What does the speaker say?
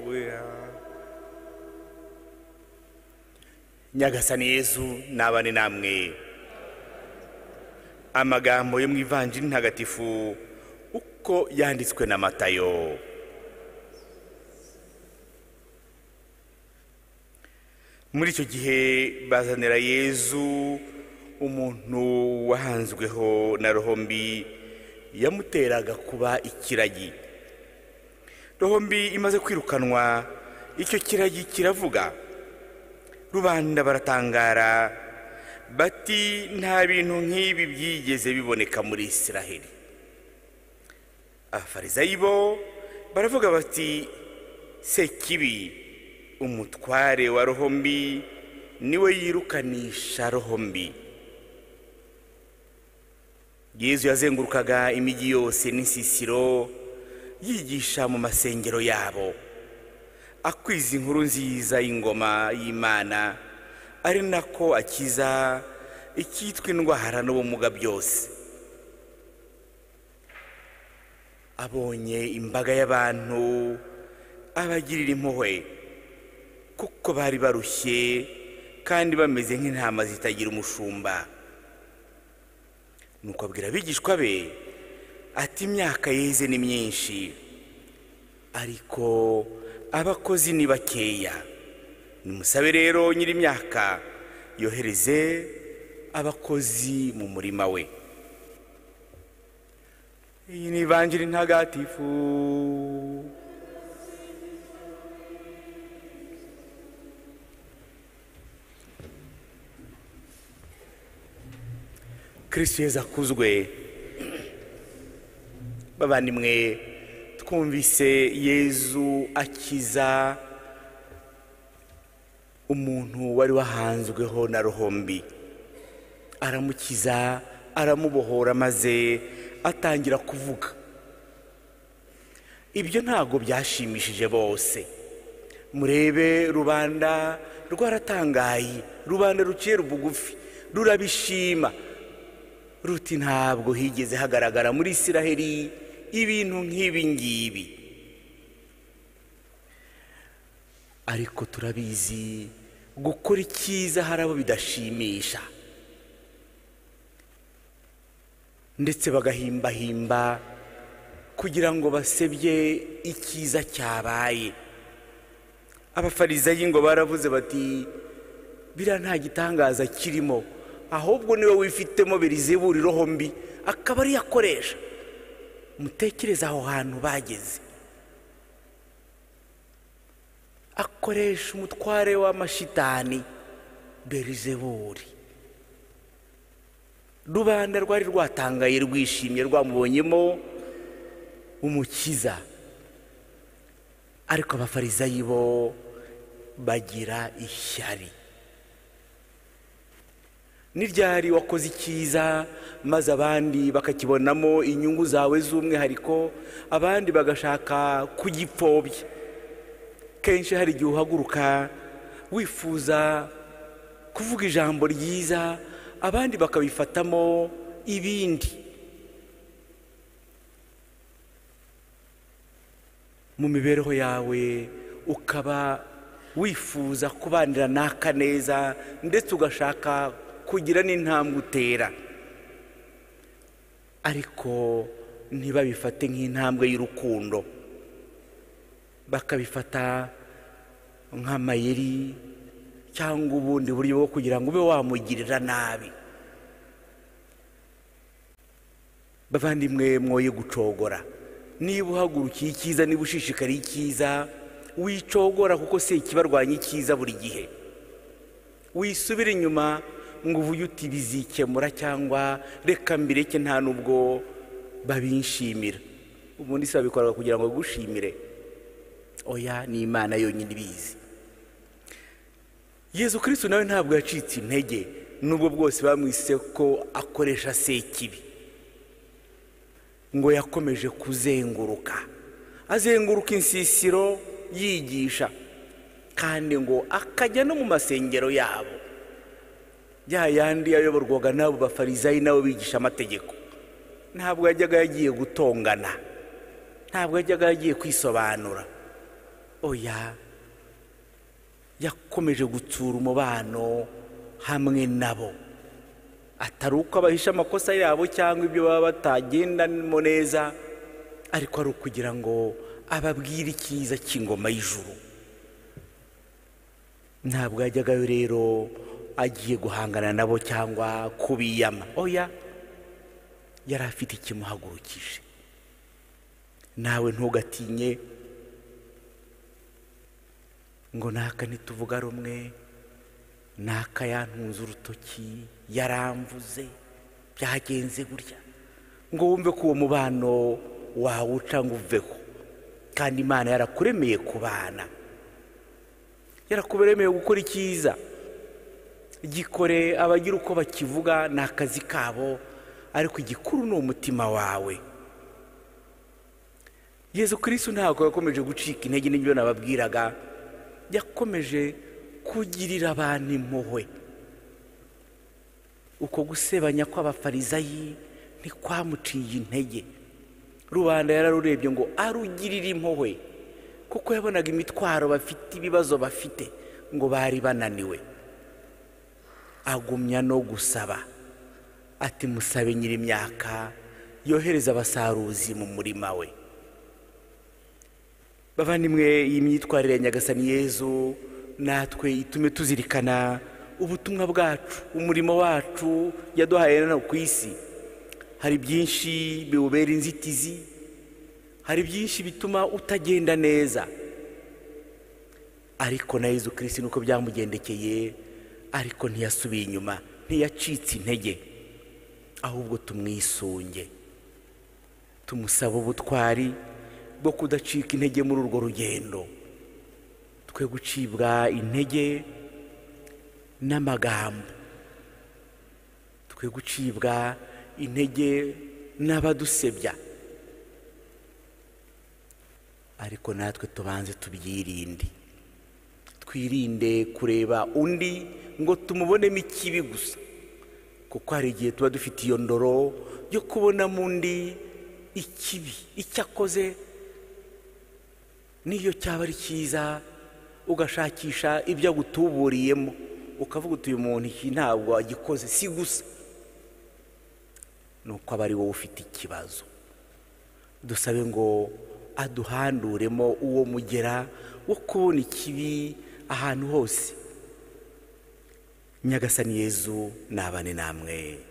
Haleluya. nyagasani yezu nabane namwe amagambo yo mu ivanjiri ntagatifu uko yanditswe na matayo muri icyo gihe bazanira yezu umuntu wahanzweho na rohombi yamuteraga kuba ikiragi rohombi imaze kwirukanwa icyo kiragi kiravuga rubanda baratangara bati nta bintu nk'ibi byigeze biboneka muri israheli abafarizayi bo baravuga bati sekibi umutware wa rohombi niwe yirukanisha rohombi yezu yazengurukaga imijyi yose n'insisiro yigisha mu masengero yabo akwiza inkuru nziza y'ingoma y'imana ari nako akiza icyitwa indwara n'ubumuga byose abonye imbaga y'abantu abagirira impuhwe kuko bari barushye kandi bameze nk'intama zitagira umushumba nuko abwira abigishwa be ati imyaka yeze ni myinshi ariko abakozi ni bakeya nimusabe rero nyiri imyaka yohereze abakozi mu murima we iyi ni ivanjiri ntagatifu kirisitu yezu akuzwe babandimwe twumvise yezu akiza umuntu wari wahanzweho na rohombi aramukiza aramubohora maze atangira kuvuga ibyo ntabwo byashimishije bose murebe rubanda rwaratangaye rubanda ruciye bugufi rurabishima ruti ntabwo higeze hagaragara muri israheli ibintu nk'ibi ngibi ariko turabizi gukora icyiza hari abo bidashimisha ndetse bagahimbahimba kugira ngo basebye icyiza cyabaye abafarizayi ngo baravuze bati biriya nta gitangaza kirimo ahubwo niwe wifitemo biriziburiro hombi akaba ariyo akoresha mutekereze aho hantu bageze akoresha umutware w'amashitani berizeburi rubanda rwari rwatangaye rwishimye rwamubonyemo umukiza ariko abafarizayi bo bagira ishyari ni ryari wakoze icyiza maze abandi bakakibonamo inyungu zawe z'umwihariko abandi bagashaka kugipfobya kenshi hari igihe uhaguruka wifuza kuvuga ijambo ryiza abandi bakabifatamo ibindi mu mibereho yawe ukaba wifuza kubanira n'aka neza ndetse ugashaka kugira n'intambwe utera ariko ntibabifate nk'intambwe y'urukundo bakabifata nk'amayeri cyangwa ubundi buryo bwo kugira ngo ube wamugirira nabi bavandimwe mwoye gucogora niba uhagurukiye icyiza niba ushishikariye icyiza wicogora kuko si ikibarwanya icyiza buri gihe wisubire inyuma ngo uvuge uti bizikemura cyangwa reka mbireke nta nubwo babinshimira ubundi si babikora kugira ngo bagushimire oya ni imana yonyine ibizi yezu kirisitu nawe ntabwo yacitse intege nubwo bwose bamwise ko akoresha sekibi ngo yakomeje kuzenguruka azenguruka insisiro yigisha kandi ngo akajya no mu masengero yabo ya yandi ayoborwaga n'abo bafarizayi n'abo bigisha amategeko ntabwo yajyaga yagiye gutongana ntabwo yajyaga yagiye kwisobanura oya yakomeje gutsura umubano hamwe nabo atari uko abahisha amakosa yabo cyangwa ibyo baba batagendamo neza ariko ari ukugira ngo ababwire icyiza cy'ingoma y'ijuru ntabwo yajyagayo rero agiye guhangana nabo cyangwa kubiyama oya yari afite ikimuhagurukije nawe ntugatinye ngo naka nituvuga rumwe naka yantunze urutoki yaramvuze byagenze gutya ngo wumve ko uwo mubano wawuca ngo uveho kandi imana yarakuremeye kubana yarakuberemeye gukora icyiza gikore abagira uko bakivuga ni akazi kabo ariko igikuru ni umutima wawe yezu kirisitu ntabwo yakomeje gucika intege n'ibyo nababwiraga yakomeje kugirira abantu impuhwe uko gusebanya kw'abafarizayi ntikwamuciye intege rubanda yararurebye ngo arugirire impuhwe kuko yabonaga imitwaro bafite ibibazo bafite ngo bari bananiwe agumya no gusaba ati musabe nyiri imyaka yohereza abasaruzi mu murima we bavandimwe iyi myitwarire ya nyagasani yezu natwe itume tuzirikana ubutumwa bwacu umurimo wacu yaduhaye hano ku isi hari byinshi biwubera inzitizi hari byinshi bituma utagenda neza ariko na Yezu kirisi nuko byamugendekeye ariko ntiyasubiye inyuma ntiyacitse intege ahubwo tumwisunge tumusaba ubutwari bwo kudacika intege muri urwo rugendo twe gucibwa intege n'amagambo twe gucibwa intege n'abadusebya ariko natwe tubanze tubyirinde twirinde kureba undi ngo tumubonemo ikibi gusa kuko hari igihe tuba dufite iyo ndoro yo kubonamo undi ikibi icyo akoze n'iyo cyaba ari cyiza ugashakisha ibyo agutuburiyemo ukavuga uti uyu muntu iki ntabwo agikoze si gusa ni uko aba ari wowe ufite ikibazo dusabe ngo aduhanduremo uwo mugera wo kubona ikibi ahantu hose nyagasani yezu nabane namwe